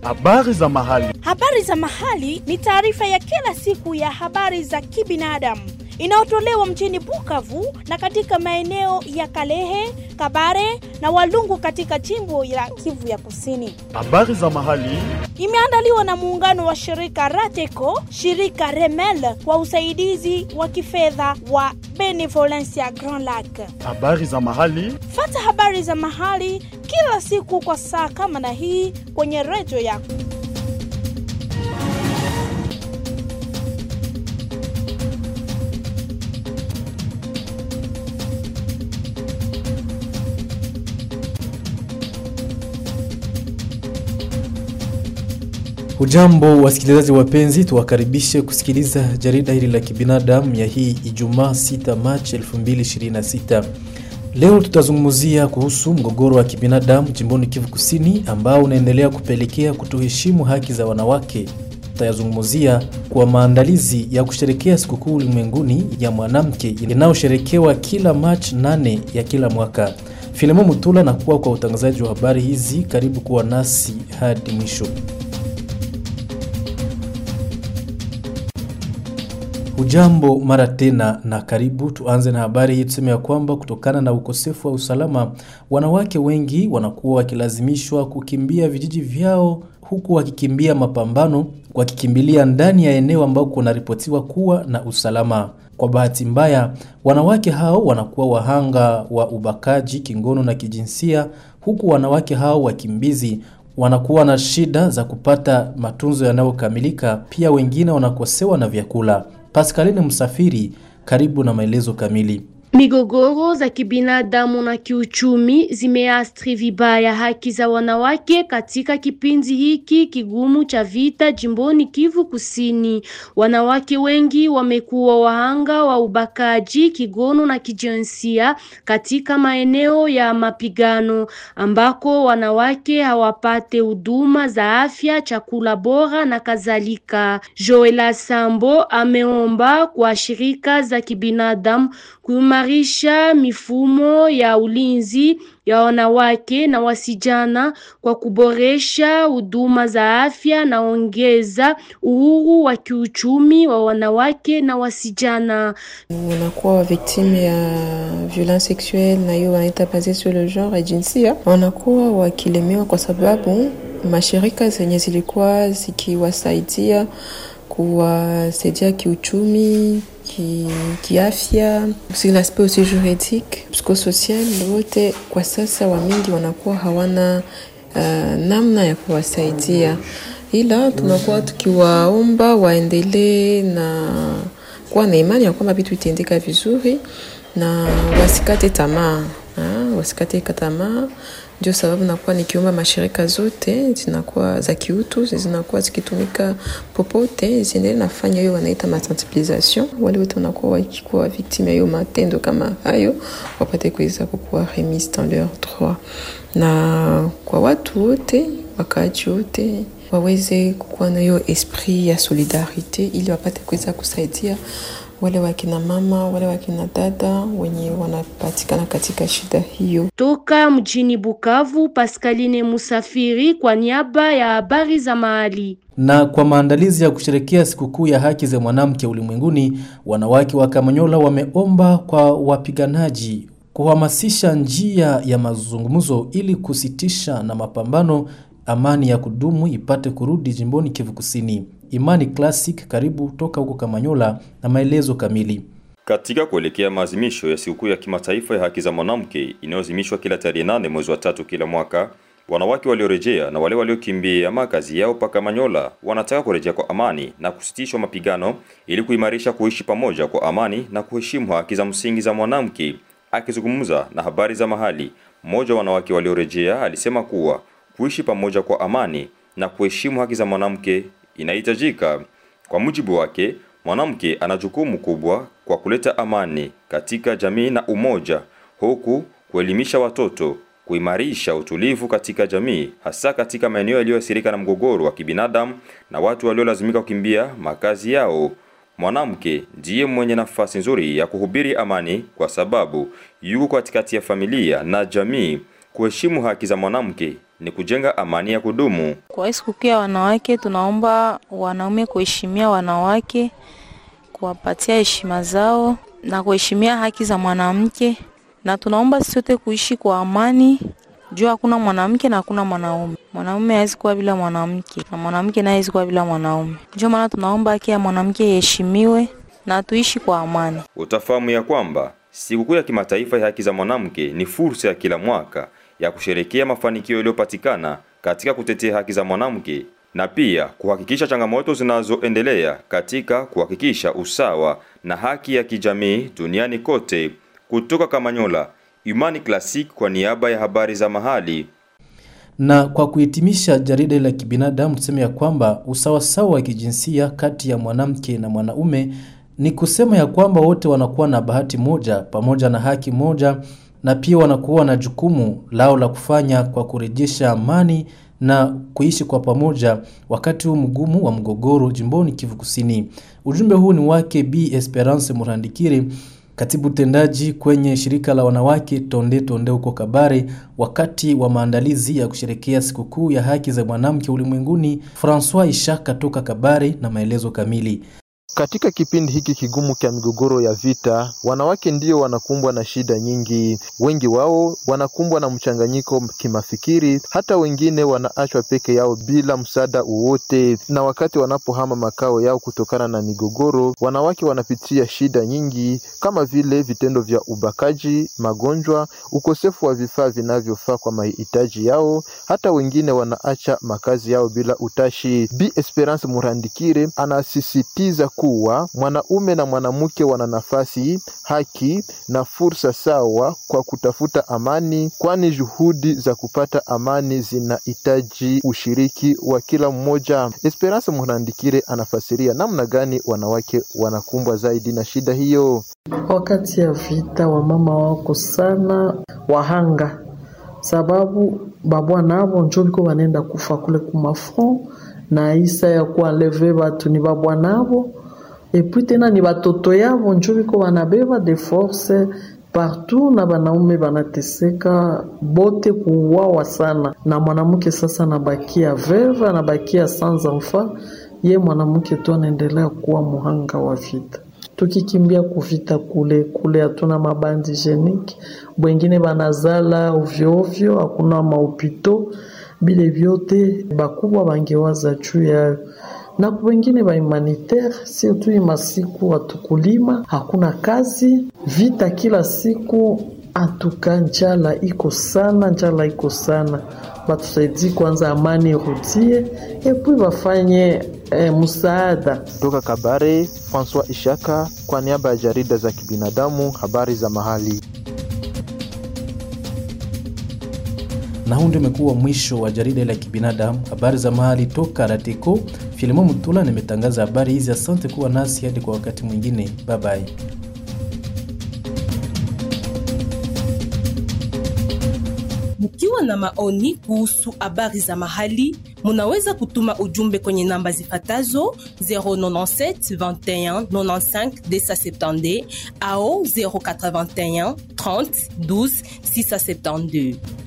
Habari za mahali. Habari za mahali ni taarifa ya kila siku ya habari za kibinadamu inayotolewa mjini Bukavu na katika maeneo ya Kalehe, Kabare na Walungu katika jimbo la Kivu ya Kusini. Habari za mahali. Imeandaliwa na muungano wa shirika Rateco, shirika Remel kwa usaidizi wa kifedha wa Benevolencia Grand Lac. Habari za mahali. Fata habari za mahali kila siku kwa saa kama na hii kwenye redio yako. Hujambo wasikilizaji wapenzi, tuwakaribishe kusikiliza jarida hili la kibinadamu ya hii Ijumaa 6 Machi 2026. Leo tutazungumzia kuhusu mgogoro wa kibinadamu jimboni Kivu Kusini ambao unaendelea kupelekea kutoheshimu haki za wanawake. Tutayazungumzia kwa maandalizi ya kusherekea sikukuu ulimwenguni ya mwanamke inayosherekewa kila Machi 8 ya kila mwaka. Filemo Mutula na kuwa kwa utangazaji wa habari hizi, karibu kuwa nasi hadi mwisho. Hujambo mara tena na karibu. Tuanze na habari hii, tuseme ya kwamba kutokana na ukosefu wa usalama, wanawake wengi wanakuwa wakilazimishwa kukimbia vijiji vyao, huku wakikimbia mapambano, wakikimbilia ndani ya eneo ambao kunaripotiwa kuwa na usalama. Kwa bahati mbaya, wanawake hao wanakuwa wahanga wa ubakaji kingono na kijinsia, huku wanawake hao wakimbizi wanakuwa na shida za kupata matunzo yanayokamilika. Pia wengine wanakosewa na vyakula. Pascaline Msafiri, karibu na maelezo kamili. Migogoro za kibinadamu na kiuchumi zimeathiri vibaya haki za wanawake katika kipindi hiki kigumu cha vita jimboni Kivu Kusini. Wanawake wengi wamekuwa wahanga wa ubakaji, kigono na kijinsia katika maeneo ya mapigano ambako wanawake hawapate huduma za afya, chakula bora na kadhalika. Joela Sambo ameomba kwa shirika za kibinadamu kuimarisha mifumo ya ulinzi ya wanawake na wasijana kwa kuboresha huduma za afya na ongeza uhuru wa kiuchumi wa wanawake na wasijana. Wanakuwa victime ya violence sexuelle na hiyo wanaita base sur le genre ya jinsia, wanakuwa wakilemewa kwa sababu mashirika zenye zilikuwa zikiwasaidia kuwasaidia kiuchumi ki, kiafya sur l'aspect aussi juridique psychosocial, wote kwa sasa wamingi wanakuwa hawana uh, namna ya kuwasaidia, ila tunakuwa tukiwaomba waendelee na kuwa na imani ya kwamba vitu vitendeka vizuri na wasikate tamaa, wasikate tamaa ndio sababu nakuwa nikiomba mashirika zote zinakuwa za kiutu zinakuwa zikitumika popote ziendelee nafanya hiyo wanaita masensibilisation. Wale wote wanakuwa wakikuwa victime ya hiyo matendo kama hayo wapate kuweza kukuwa remise dans leur droit, na kwa watu wote wakaaji wote waweze kukuwa na hiyo esprit ya solidarite ili wapate kuweza kusaidia wale wakina mama wale wakina dada wenye wanapatikana katika shida hiyo. Toka mjini Bukavu, Pascaline Musafiri kwa niaba ya habari za mahali. Na kwa maandalizi ya kusherekea sikukuu ya haki za mwanamke ulimwenguni, wanawake wa Kamanyola wameomba kwa wapiganaji kuhamasisha njia ya mazungumzo ili kusitisha na mapambano, amani ya kudumu ipate kurudi jimboni Kivu Kusini. Imani Classic karibu toka huko Kamanyola na maelezo kamili. Katika kuelekea maazimisho ya sikukuu ya kimataifa ya haki za mwanamke inayozimishwa kila tarehe nane mwezi wa tatu kila mwaka, wanawake waliorejea na wale waliokimbia makazi yao pa Kamanyola wanataka kurejea kwa amani na kusitishwa mapigano ili kuimarisha kuishi pamoja kwa amani na kuheshimu haki za msingi za mwanamke. Akizungumza na habari za mahali, mmoja wa wanawake waliorejea alisema kuwa kuishi pamoja kwa amani na kuheshimu haki za mwanamke inahitajika. Kwa mujibu wake, mwanamke ana jukumu kubwa kwa kuleta amani katika jamii na umoja, huku kuelimisha watoto, kuimarisha utulivu katika jamii, hasa katika maeneo yaliyoathirika na mgogoro wa kibinadamu na watu waliolazimika kukimbia makazi yao. Mwanamke ndiye mwenye nafasi nzuri ya kuhubiri amani kwa sababu yuko katikati ya familia na jamii kuheshimu haki za mwanamke ni kujenga amani ya kudumu. Kwa hii sikukuu ya wanawake, tunaomba wanaume kuheshimia wanawake, kuwapatia heshima zao na kuheshimia haki za mwanamke, na tunaomba sisi sote kuishi kwa amani juu hakuna mwanamke na hakuna mwanaume. Mwanaume hawezi kuwa bila mwanamke na mwanamke naye hawezi kuwa bila mwanaume. Ndio maana tunaomba haki ya mwanamke iheshimiwe na tuishi kwa amani. Utafahamu ya kwamba sikukuu ya kimataifa ya haki za mwanamke ni fursa ya kila mwaka ya kusherekea mafanikio yaliyopatikana katika kutetea haki za mwanamke na pia kuhakikisha changamoto zinazoendelea katika kuhakikisha usawa na haki ya kijamii duniani kote. Kutoka Kamanyola, Imani Classic kwa niaba ya habari za mahali. Na kwa kuhitimisha jarida la kibinadamu tuseme ya kwamba usawasawa wa kijinsia kati ya mwanamke na mwanaume ni kusema ya kwamba wote wanakuwa na bahati moja pamoja na haki moja na pia wanakuwa na jukumu lao la kufanya kwa kurejesha amani na kuishi kwa pamoja wakati huu mgumu wa mgogoro jimboni Kivu Kusini. Ujumbe huu ni wake B Esperance Murandikiri, katibu tendaji kwenye shirika la wanawake Tonde Tonde huko Kabare, wakati wa maandalizi ya kusherekea sikukuu ya haki za mwanamke ulimwenguni. Francois Ishaka toka Kabare na maelezo kamili. Katika kipindi hiki kigumu cha migogoro ya vita, wanawake ndio wanakumbwa na shida nyingi. Wengi wao wanakumbwa na mchanganyiko kimafikiri, hata wengine wanaachwa peke yao bila msaada wowote. Na wakati wanapohama makao yao kutokana na migogoro, wanawake wanapitia shida nyingi kama vile vitendo vya ubakaji, magonjwa, ukosefu wa vifaa vinavyofaa kwa mahitaji yao. Hata wengine wanaacha makazi yao bila utashi. Bi Esperance Murandikire anasisitiza kuwa mwanaume na mwanamke wana nafasi, haki na fursa sawa kwa kutafuta amani, kwani juhudi za kupata amani zinahitaji ushiriki wa kila mmoja. Esperance Murandikire anafasiria namna gani wanawake wanakumbwa zaidi na shida hiyo. Wakati ya vita, wamama wako sana wahanga, sababu babwana abo njo biko banenda kufa kule kumafront na isa ya kuenleve batu ni babwana abo epui tena ni batoto yabo njo biko banabeba de force partout na banaume banateseka bote kuuawa sana, na mwanamke sasa anabakia veve, anabakia sans enfant. Ye mwanamke tu anaendelea kuwa muhanga wa vita. Tukikimbia kuvita kule kule, hatuna mabandi jeniki, bwengine banazala ovyo ovyo, hakuna maupito bile vyote bakubwa bangewaza juu yayo na wengine ba humanitaire sio tu masiku watukulima, hakuna kazi, vita kila siku. Atuka njala iko sana, njala iko sana. Batusaidie kwanza, amani irudie, epui bafanye eh, msaada. Toka Kabare, Francois Ishaka kwa niaba ya jarida za kibinadamu, habari za mahali. na huu ndio umekuwa mwisho wa jarida la kibinadamu habari za mahali toka Rateko. Filimo Mutula nimetangaza habari hizi. Asante kuwa nasi hadi kwa wakati mwingine, bye bye. Mkiwa na maoni kuhusu habari za mahali, munaweza kutuma ujumbe kwenye namba zifatazo 097 21 95 270 au 081 30 12 672.